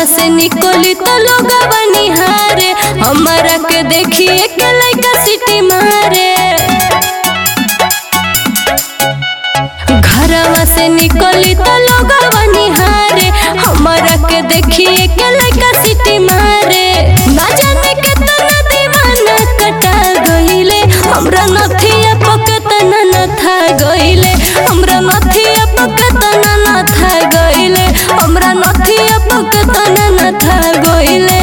से निकली तो लोग बनिहारे हमारा के देखिए के लइका सिटी मारे घरवा से निकली तो लोग बनिहारे हमारा के देखिए के लइका सिटी मारे ना जाने के तना दीवाना कटा गइले हमरा नथिया पकत ना न था गइले हमरा नथिया पकत ना न था गइले हमरा नथिया पकत ना न था गइले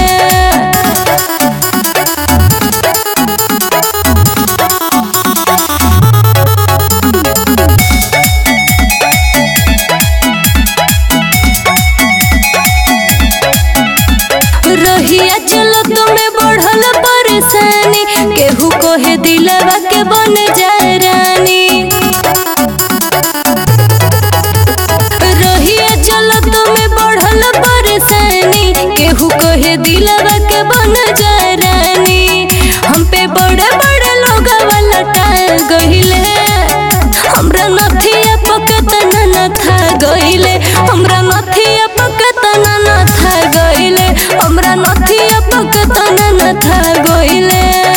रहिया चलो तुम्हें बढ़ल परेशानी केहू कोहे दिलवा के बन जाए रानी रहिया चलो तुम्हें बढ़ल परेशानी केहू कोहे दिलवा के बन जाए रानी हम पे बड़े बड़े लोग लटा गहिले हमरा नथिया पकत ना न था गइले हमरा नथिया पकत ना न था गइले हमरा नथिया पकत ना न था गइले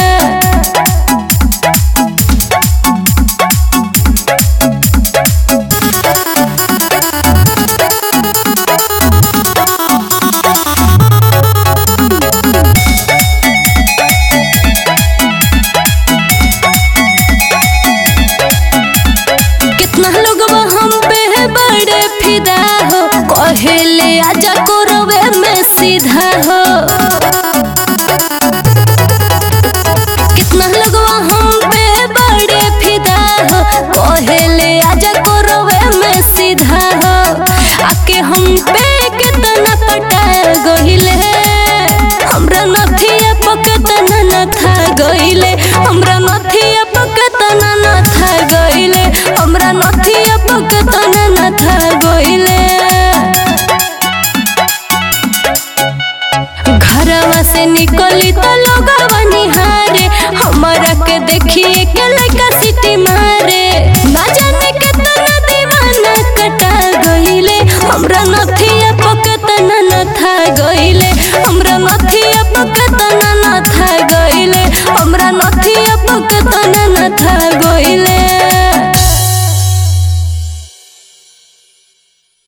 कितना लोग हम पे है बड़े फिदा हो कहेले आजा कोरवे में सीधा हो कितना लोग हम पे है बड़े फिदा हो कहेले आजा कोरवे में सीधा हो आके हम पे कितना पटा गहिले हमरा नथिया पकत ना न था गइले हमरा नथिया पकत ना न था गइले हमरा नथिया पकत ना न था गइले घरवा से निकली तो लोग बनिहारे हमारा के देखिए के